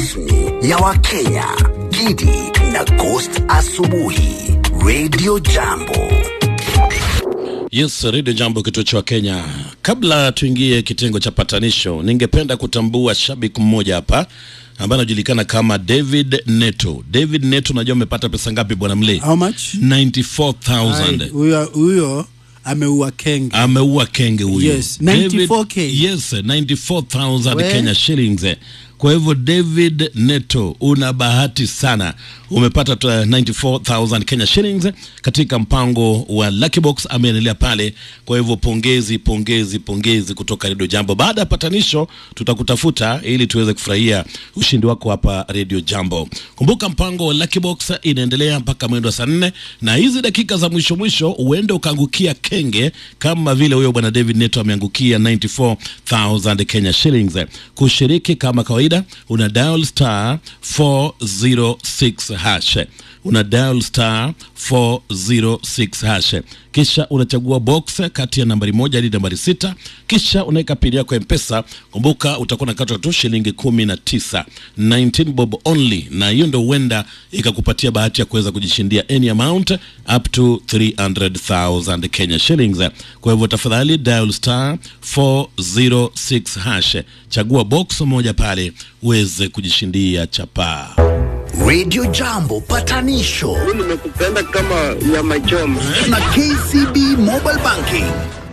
rasmi ya Wakenya, Gidi na Ghost Asubuhi, Radio Jambo. Yes, Radio Jambo, kituo cha Kenya. Kabla tuingie kitengo cha patanisho, ningependa kutambua shabiki mmoja hapa ambaye anajulikana kama David Neto. David Neto, unajua amepata pesa ngapi bwana Mle? How much? 94,000. Ai, Huyo huyo ameua kenge. Ameua kenge huyo. Yes, David- 94K. Yes, 94,000 We. Kenya shillings. Kwa hivyo David Neto, una bahati sana, umepata tu, uh, 94,000 Kenya shillings katika mpango wa Lucky Box. Ameendelea pale, kwa hivyo pongezi, pongezi, pongezi kutoka Radio Jambo. Baada ya patanisho, tutakutafuta ili tuweze kufurahia ushindi wako hapa Radio Jambo. Kumbuka mpango wa Lucky Box inaendelea mpaka mwendo wa saa nne, na hizi dakika za mwisho mwisho huenda ukaangukia kenge kama vile huyo bwana David Neto ameangukia 94,000 Kenya shillings. Kushiriki kama kawaida, una dial star 406 hash una dial star 406 hash, kisha unachagua box kati ya nambari moja hadi nambari sita, kisha unaweka pini yako ya mpesa. Kumbuka utakuwa nakatwa tu shilingi kumi na tisa 19 bob only, na hiyo ndo huenda ikakupatia bahati ya kuweza kujishindia any amount up to 300,000 Kenya shillings. Kwa hivyo tafadhali dial star 406 hash, chagua box moja pale uweze kujishindia chapaa. Radio Jambo patanisho nimekupenda kama nyama choma. na KCB Mobile Banking.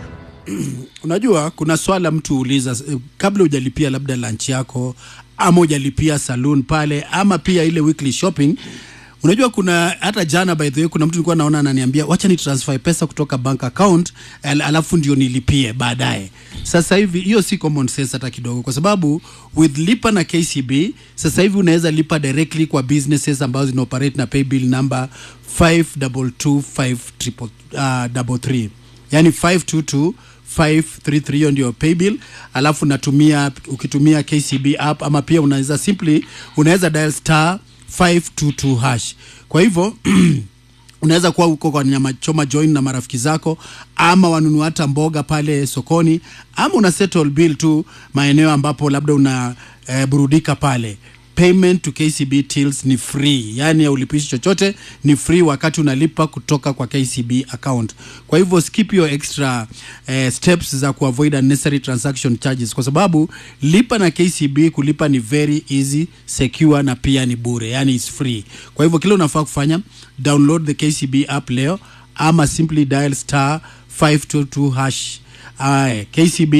Unajua kuna swala mtu huuliza eh, kabla hujalipia labda lunch yako ama hujalipia saloon pale ama pia ile weekly shopping. Unajua kuna hata jana by the way kuna mtu nilikuwa naona ananiambia wacha ni transfer pesa kutoka bank account al alafu ndio nilipie baadaye. Sasa hivi hiyo si common sense hata kidogo, kwa sababu with lipa na KCB sasa hivi unaweza lipa directly kwa businesses ambazo zina operate na paybill number 522533 yani 522 533 hiyo ndio paybill alafu natumia ukitumia KCB app ama pia unaweza simply unaweza dial star 522 hash kwa hivyo unaweza kuwa huko kwa nyama choma join na marafiki zako ama wanunua hata mboga pale sokoni ama una settle bill tu maeneo ambapo labda una eh, burudika pale payment to KCB tills ni free, yani haulipishi chochote, ni free wakati unalipa kutoka kwa KCB account. Kwa hivyo skip your extra eh, steps za kuavoid unnecessary transaction charges, kwa sababu lipa na KCB, kulipa ni very easy, secure na pia ni bure, yani is free. Kwa hivyo kile unafaa kufanya download the KCB app leo ama simply dial star 522 hash. Aye, KCB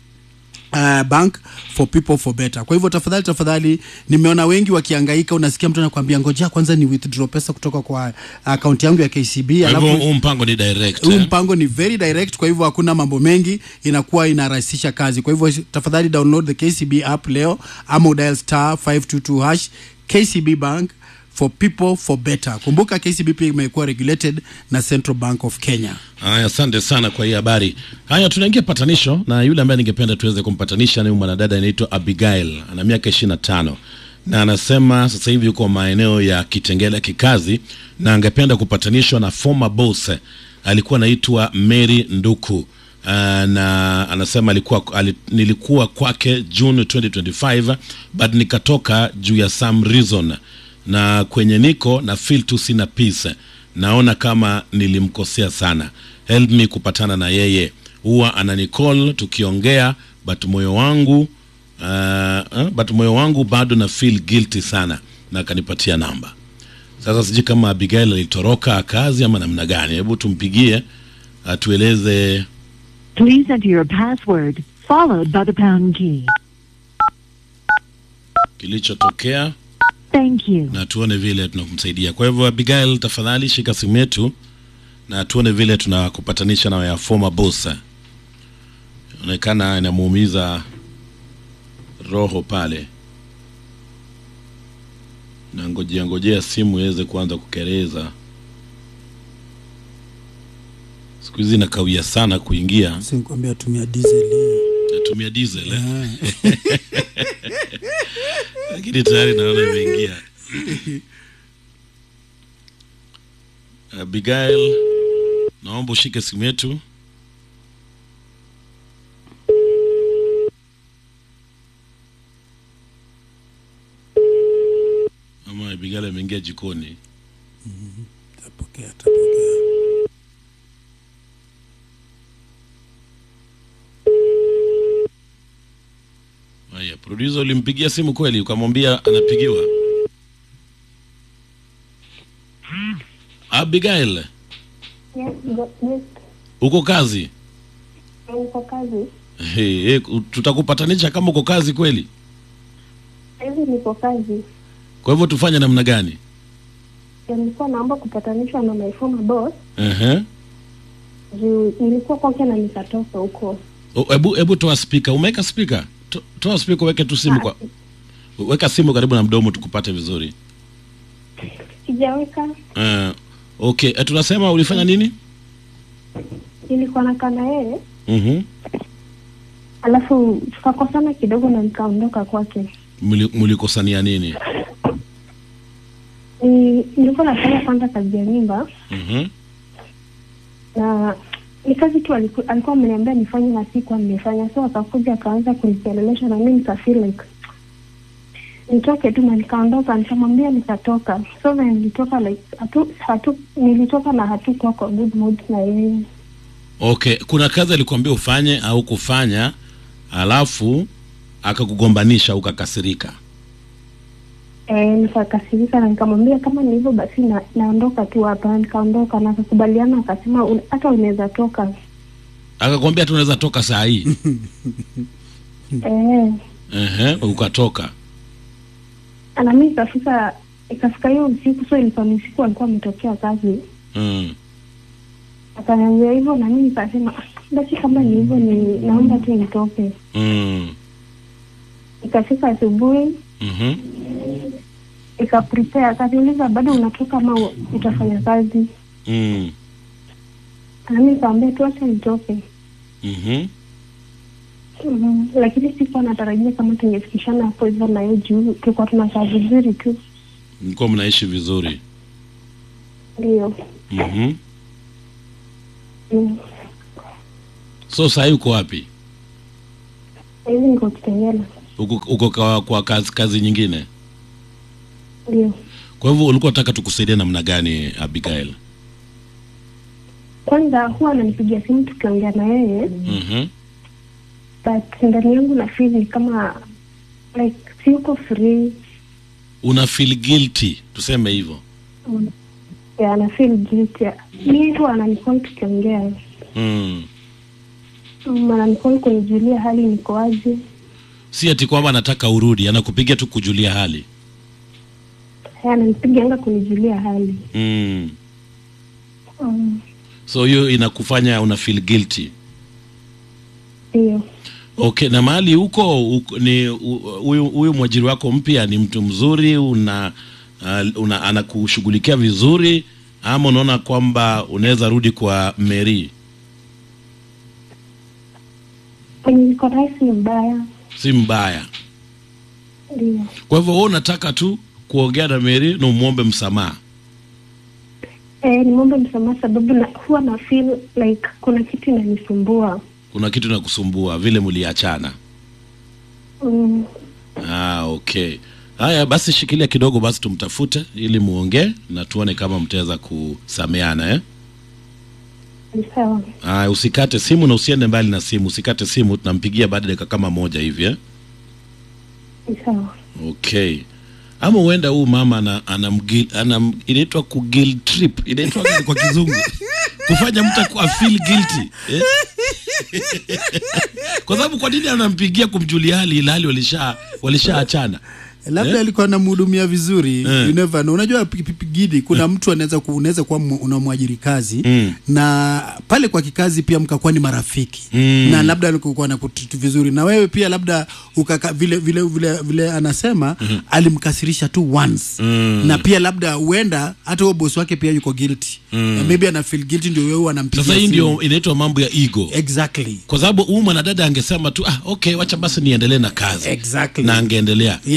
uh, bank for people for better. Kwa hivyo tafadhali tafadhali, nimeona wengi wakihangaika. Unasikia mtu anakuambia ngojea kwanza ni withdraw pesa kutoka kwa akaunti yangu ya KCB, Kwa hivyo alafu huu mpango ni direct. huu eh? mpango ni very direct, kwa hivyo hakuna mambo mengi, inakuwa inarahisisha kazi. Kwa hivyo tafadhali download the KCB app leo ama udial star 522 hash KCB bank for people for better. Kumbuka KCB pia imekuwa regulated na Central Bank of Kenya. Haya, asante sana kwa hii habari. Haya, tunaingia patanisho na yule ambaye ningependa tuweze kumpatanisha ni mwanadada anaitwa Abigail, ana miaka ishirini na tano na anasema sasa hivi yuko maeneo ya Kitengela kikazi, na angependa kupatanishwa na former boss alikuwa anaitwa Mary Nduku. Uh, na anasema alikuwa ali, nilikuwa kwake June 2025 but nikatoka juu ya some reason na kwenye niko na feel tu sina peace naona kama nilimkosea sana help me kupatana na yeye huwa ananicall tukiongea but moyo wangu uh, uh, but moyo wangu bado na feel guilty sana na akanipatia namba sasa sijui kama abigail alitoroka kazi ama namna gani hebu tumpigie atueleze Please enter your password, followed by the pound key. kilichotokea Thank you. na tuone vile tunakumsaidia kwa hivyo abigail tafadhali shika simu yetu na tuone vile tunakupatanisha na ya former boss inaonekana inamuumiza roho pale na ngojea ngojea simu iweze kuanza kukereza siku hizi nakawia sana kuingia Sikuambia tumia diesel. natumia diesel eh? lakini tayari naona imeingia abigail naomba ushike simu yetu ama Abigail ameingia jikoni. Tapokea, tapokea. Haya, producer ulimpigia simu kweli ukamwambia anapigiwa? Abigail, Yes, go- yes, uko kazi? niko kazi. Hey, hey, tutakupatanisha kama uko kazi kweli. Hivi niko kazi. Kwa hivyo tufanye namna gani? Ya, Nilikuwa naomba kupatanishwa na my former boss Ehe. juu nilikuwa kwake na nikatoka huko. O, Hebu hebu toa speaker. Umeweka speaker? To, toa speaker uweke tu simu kwa weka simu karibu na mdomo tukupate vizuri. Sijaweka, Uh, okay, eh, tunasema ulifanya nini? nilikuwa nakaa na yeye Mhm. alafu tukakosana kidogo na nikaondoka kwake. Muli- Mlikosania nini? Ni- Nilikuwa nafanya kwanza kazi ya nyumba Mhm. na ni kazi tu aliku, alikuwa ameniambia nifanye na sikuwa nimefanya, so akakuja akaanza kunikelelesha na mimi nikafeel like nitoke tu na nikaondoka, nikamwambia nikatoka. So na nilitoka like hatu, hatu nilitoka na hatukuwa kwa good mood na yeye. Okay, kuna kazi alikwambia ufanye au kufanya, alafu akakugombanisha ukakasirika. Eh, nikakasirika na nikamwambia kama ni hivyo basi na, naondoka tu hapa. Nikaondoka na akakubaliana, akasema "Un- hata unaweza toka. Akakwambia tunaweza toka saa hii. Eh, Ehe, ukatoka. na mimi ikafika ikafika hiyo usiku, so ilikuwa ni usiku alikuwa ametokea kazi Mm. akaniambia hivyo na mimi nikasema "Ah, basi kama ni hivyo ni naomba tu nitoke. Mm. Ikafika asubuhi Mhm. ikaprepare, akaniuliza bado unatoka ama u- utafanya kazi? Mm. Na mimi nikamwambia tu acha nitoke. Mhm. Mhm. Lakini sikuwa natarajia kama tungefikishana hapo hivyo na yeye juu tulikuwa tunakaa vizuri tu, Mlikuwa mnaishi vizuri. ndio. Mhm. Mm. So saa hii uko wapi? Hivi niko Kitengela, Uko, uko kwa, kwa kazi, kazi nyingine? ndio. Kwa hivyo ulikuwa unataka tukusaidie namna gani Abigail? Kwanza huwa ananipigia simu tukiongea na yeye, Mhm. but ndani yangu na feel ni kama like siko free Una feel guilty, tuseme hivyo. ya ana feel guilty. Mimi tu ananicall tukiongea, Mm. Mm, ananicall kunijulia hali niko aje. Si ati kwamba anataka urudi, anakupigia tu kujulia hali. Haya, ananipigianga kunijulia hali Mm. Mm, So hiyo inakufanya una feel guilty. ndio. Okay, na mahali huko huko ni hu- huyu huyu mwajiri wako mpya ni mtu mzuri, una, uh, una anakushughulikia vizuri ama unaona kwamba unaweza rudi kwa Mary? Kwenye niko naye si mbaya, Si mbaya. ndio. Kwa hivyo wewe unataka tu kuongea na Mary na umwombe msamaha. Eh, nimwombe msamaha sababu na, huwa na feel like kuna kitu inanisumbua. Kuna kitu inakusumbua vile mliachana. Mm, Ah, okay. Haya basi, shikilia kidogo basi, tumtafute ili muongee na tuone kama mtaweza kusameana eh? ni sawa. Ah, usikate simu na usiende mbali na simu, usikate simu, tunampigia baada ya dakika kama moja hivi eh? Ni sawa. Okay. Ama huenda huu mama ana, ana, mgil, ana inaitwa ku guilt trip, inaitwa nini kwa kizungu kufanya mtu aku- afeel guilty eh? kwa sababu kwa nini anampigia kumjulia hali ilhali walisha walishaachana labda Eh? alikuwa anamhudumia vizuri Eh. you never know. Unajua pi- pi- pi- Gidi, kuna mtu anaweza ku, unaweza kuwa mu- unamwajiri kazi Mm. na pale kwa kikazi pia mkakuwa ni marafiki Mm. na labda alikuwa na kututu vizuri na wewe pia labda ukaka, vile, vile, vile, vile anasema alimkasirisha tu once Mm. na pia labda huenda hata huo bosi wake pia yuko guilty na maybe ana feel guilty ndio wewe anampigia sasa hii simu. ndio inaitwa mambo ya ego exactly kwa sababu huyu mwanadada angesema tu ah, okay wacha basi niendelee na kazi Exactly. na angeendelea Yes. lakini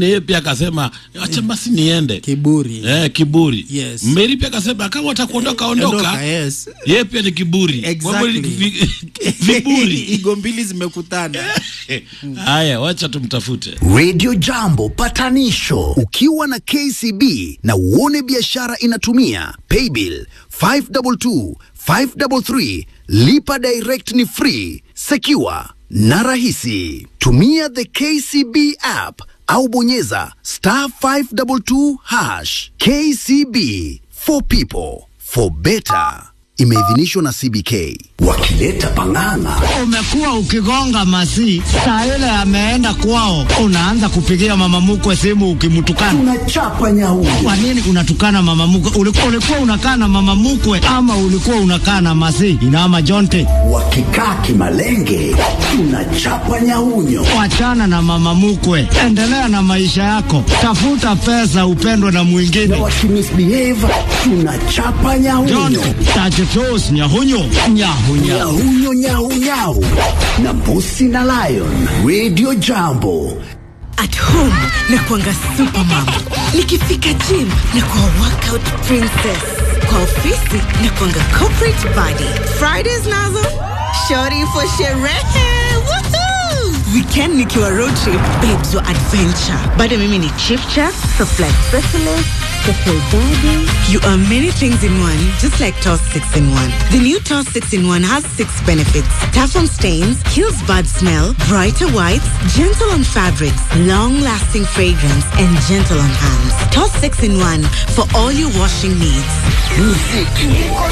yeye pia akasema acha basi niende kiburi eh, kiburi Yes. Mary pia akasema kama watakuondoka ondoka Ondoka, yes. yeye pia ni kiburi Kwa hivyo ni Exactly. vi- viburi igo mbili zimekutana haya wacha tumtafute Radio Jambo patanisho ukiwa na KCB na uone biashara inatumia paybill 522 533 lipa direct ni free secure na rahisi tumia the KCB app au bonyeza star 522 hash KCB for people for better imeidhinishwa na CBK wakileta pang'ang'a umekuwa ukigonga masi saa ile ameenda kwao, unaanza kupigia mama mkwe simu ukimtukana. tunachapa nyauni Kwa nini unatukana mama mkwe? Ulikuwa, ulikuwa unakaa na mama mkwe ama ulikuwa unakaa na masi inama jonte? wakikaa kimalenge tunachapa nyaunyo Wachana na mama mkwe, endelea na maisha yako, tafuta pesa, upendwe na na mwingine. wakimisbehave tunachapa nyaunyo Jonte tachetos nyahunyo nyahunya nyaunyau nyau nyau na mbusi na lion radio jambo At home na kuanga supermom, nikifika gym na kuwa workout princess, kwa ofisi na kuanga corporate body. Fridays nazo shorty for sherehe. Woohoo! Weekend nikiwa road trip, babes wa adventure. Bado mimi ni chief chef, supply specialist, special daddy. You are many things in one, just like Toss 6 in 1. The new Toss 6 in 1 has six benefits. Tough on stains, kills bad smell, brighter whites, gentle on fabrics, long-lasting fragrance, and gentle on hands. Toss 6 in 1 for all your washing needs.